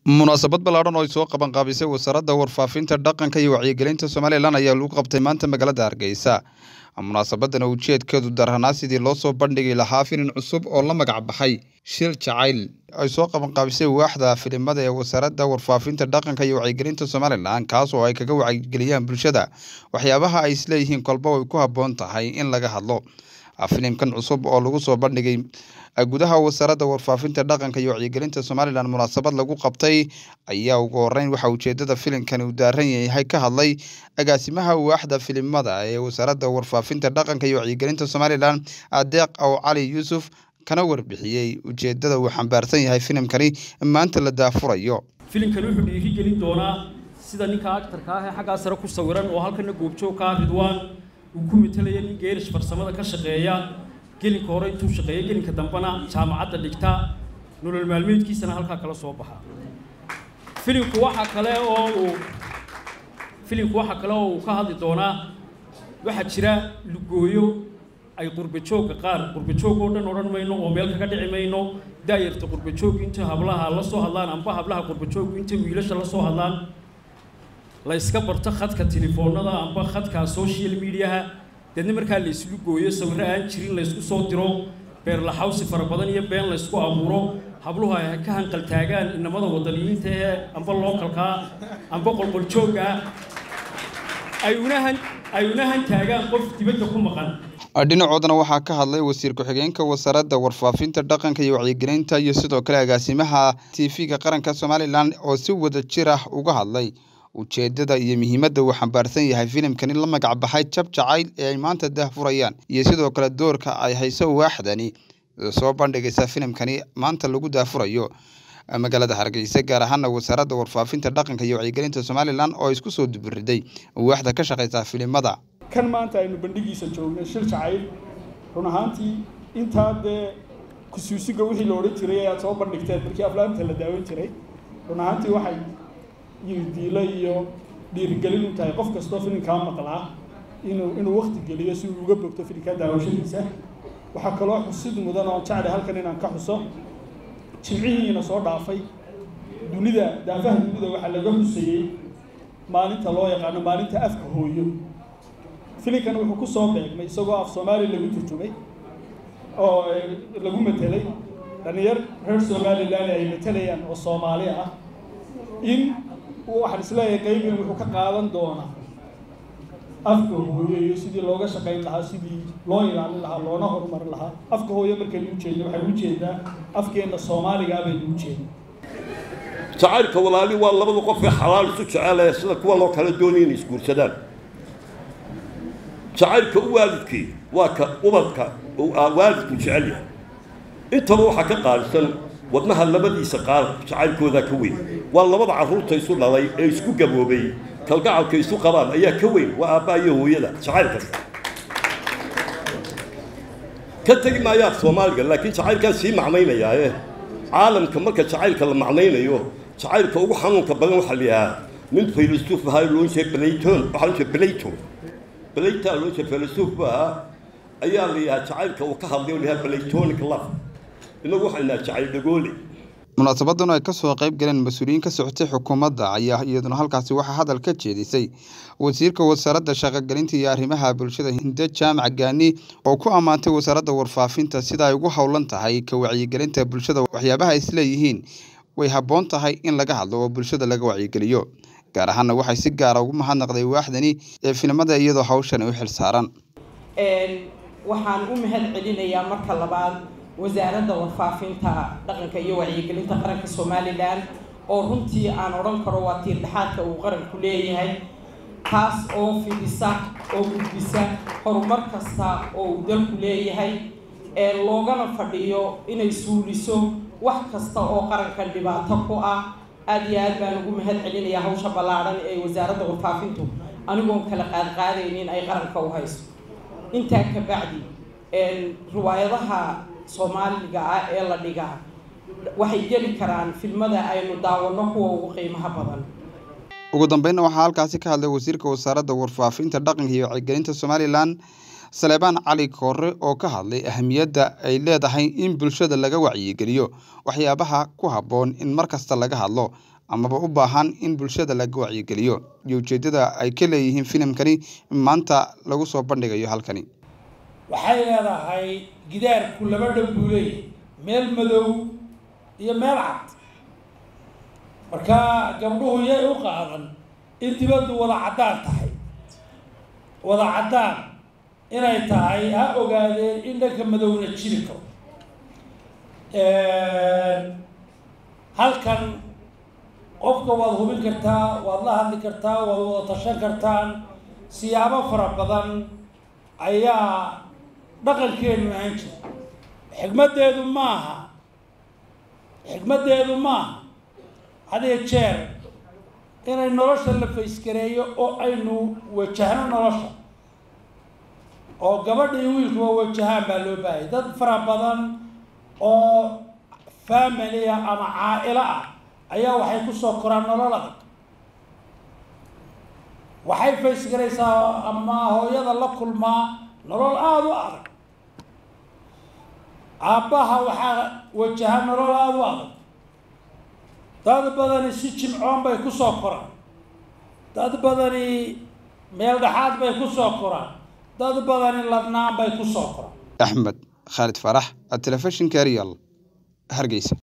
munaasabad ballaadhan oo ay soo qabanqaabisay wasaaradda warfaafinta dhaqanka iyo wacyigelinta somalilan ayaa lagu qabtay maanta magaalada hargeysa munaasabadan oo ujeedkeedu darhanaa sidii loo soo bandhigi lahaa filin cusub oo la magac baxay shil jacayl ay soo qabanqaabisay waaxda filimada ee wasaaradda warfaafinta dhaqanka iyo wacyigelinta somalilan kaas oo ay kaga wacyigeliyaan bulshada waxyaabaha ay isleeyihiin kolba way ku habboon tahay in laga hadlo filimkan cusub oo lagu soo bandhigay gudaha wasaaradda warfaafinta dhaqanka iyo wacyigelinta somalilan munaasabad lagu qabtay ayaa ugu horeyn waxaa ujeedada filimkani uu daaran yahay ka hadlay agaasimaha waaxda filimada ee wasaaradda warfaafinta dhaqanka iyo wacyigelinta somalilan adeeq aw cali yuusuf kana warbixiyey ujeedada uu xambaarsan yahay filimkani maanta la daafurayo filimkani wuxuu dhiirigelin doonaa sida ninka actarka ah ee xaggaa sare ku sawiran oo halkana goobjoogka ah ridwaan uu ku matalaya nin geerish farsamada ka shaqeeya gelinka hore intuu shaqeeya gelinka dambena jaamacadda dhigta nolol maalmeedkiisana halkaa kala soo baxa filimku waxaa kale oo uu filimku waxaa kale oo uu ka hadli doonaa waxaa jira lugooyo ay qurbajoogga qaar qurbajoog oo dhan odhan mayno oo meel kaga dhici mayno daayarta qurbajooggu inta hablaha la soo hadlaan amba hablaha qurbajooggu inta wiilasha la soo hadlaan la iska barto khadka telefoonada amba khadka social mediaha deedna markaa la islu gooyo sawirro aan jirin la ysku soo diro beerlaxawsi fara badan iyo been la ysku abuuro habluhu ay ka hanqaltaagaan inamada wadaniyiinta ee amba lookalkaa amba qolqoljoogga ay unahan ay unahan taagaan qof dibadda ku maqan dhinacoodana waxaa ka hadlay wasiir ku-xigeenka wasaaradda warfaafinta dhaqanka iyo wacyigelinta iyo sidoo kale agaasimaha tv-ga qaranka somalilan oo si wada jir ah uga hadlay ujeedada iyo muhiimadda uu xambaarsan yahay filimkani la magac baxay jab jacayl ee ay maanta daahfurayaan iyo sidoo kale doorka ay hayso waaxdani soo bandhigaysa filimkani maanta lagu daafurayo magaalada hargeysa gaar ahaana wasaaradda warfaafinta dhaqanka iyo wacyigelinta somalilan oo isku soo dubiriday waaxda ka shaqaysa filimada kan maanta aynu bandhigiisa joognay shil jacayl run ahaantii intaa dee kusuusiga wixii la odhan jiray ayaad soo bandhigteen markii aflaamta la daawan jiray run ahaantii waxay diilo iyo dhiirigelin u tahay qof kastoo filimkaa maqlaa inuu inuu wakti geliyo si uu uga bogto filimkaa daawashadiisa waxaa kaloo xusid mudan oo jeclay halkan inaan ka xuso jimcihiina soo dhaafay dunida daafaha dunida waxaa laga xusayey maalinta loo yaqaano maalinta afka hooyo filimkan wuxuu ku soo beegmay isagoo af soomaali lagu turjumay oo lagu matelay dhalinyar reer somalilan ay matelayaan oo soomaali ah in waxaan isleeyahay qaybin wuxuu ka qaadan doonaa afka hooyo iyo sidii looga shaqayn lahaa sidii loo ilaalin lahaa loona horumarin lahaa afka hooyo markaynu ujeedno waxaynu ujeedaa afkeenna soomaaligaa baynu ujeedna jacaylka walaali waa labada qof ee xalaal isu jecelaya sida kuwa loo kala doonaya inay isguursadaan jacaylka u waalidkii waa ka ubadka waalidku jecel yahay intaba waxaa ka qaalisan wadnaha labadiisa qaar jacaylkoodaa ka weyn waa labada carruurta isu dhalay ee isku gaboobay kalgacalka isu qabaan ayaa ka weyn waa aabbaa iyo hooyada jacayl kasta ka tegi maayaa soomaaliga laakiin jacaylkaan sii macnaynayaae caalamka marka jacaylka la macnaynayo jacaylka ugu xanuunka badan waxaa la yidhahaa nin filosof ahaa loon jeeda blayton waxaa loo jeeda blayton blayta loo jeeda filosof bu ahaa ayaa la yidhahaa jacaylka uu ka hadlay oo la yidhaha blaytonic love inagu waxaan naha jacayl dhagoole munaasabadan oo ay kasoo qayb galeen mas-uuliyiin ka socotay xukuumadda ayaa iyaduna halkaasi waxaa hadal ka jeedisay wasiirka wasaaradda shaqogelinta iyo arrimaha bulshada hinde jaamac gaani oo ku ammaantay wasaaradda warfaafinta sida ay ugu howlan tahay ka wacyigelinta bulshada waxyaabaha ay isleeyihiin way habboon tahay in laga hadlo oo bulshada laga wacyigeliyo gaar ahaana waxay si gaara ugu mahadnaqday waaxdani ee filimada iyadoo hawshan u xil saaran waxaan u mahad celinayaa marka labaad wasaaradda warfaafinta dhaqanka iyo wacyigelinta qaranka somalilan oo runtii aan odhan karo waa tiir dhexaadka uu qaranku leeyahay taas oo fidisa oo gudbisa horumar kasta oo uu dalku leeyahay ee loogana fadhiyo inay suuliso wax kasta oo qarankan dhibaato ku ah aada iyo aad baan ugu mahad celinayaa hawsha ballaadhan ee wasaaradda warfaafintu anigoon kala qaadqaadaynin ay qaranka u hayso intaa ka bacdi riwaayadaha soomaaliga ah ee la dhigaa waxay geli karaan filmada aynu daawanno kuwa ugu qiimaha badan ugu dambeynna waxaa halkaasi ka hadlay wasiirka wasaaradda warfaafinta dhaqanka iyo wacyigelinta somalilan saleebaan cali koore oo ka hadlay ahamiyadda ay leedahay in bulshada laga wacyigeliyo waxyaabaha ku habboon in mar kasta laga hadlo amaba u baahan in bulshada laga wacyigeliyo iyo ujeeddada ay ka leeyihiin filimkani maanta lagu soo bandhigayo halkani waxay leedahay gidaarku laba dhow buu leeyahay meel madow iyo meel cad marka gabdhuhu yay u qaadan in dibaddu wada caddaan tahay wada caddaan inay tahay ha ogaadeen in dhanka madowna jiri karo halkan qofka waad hubin kartaa waad la hadli kartaa waad wada tashan kartaan siyaabo fara badan ayaa dhaqankeenu ahaan jira xikmaddeedu maaha xikmaddeedu maaha hadee jeer inay nolosha la faysgareeyo oo aynu wajahno nolosha oo gabadha iyo wiilkuba wajahaan baa loo baahayay dad fara badan oo family ah ama caa-ilo ah ayaa waxay kusoo koraan nolol adag waxay faysgaraysaa ama hooyada la kulmaa nolol aada u adag aabbaha waxaa wajaha nolol aada u adag dad badani si jimcoon bay kusoo koraan dad badani meel dhexaad bay kusoo koraan dad badani ladnaan bay kusoo koraan axmed khaalid farax telefishinka real hargeysa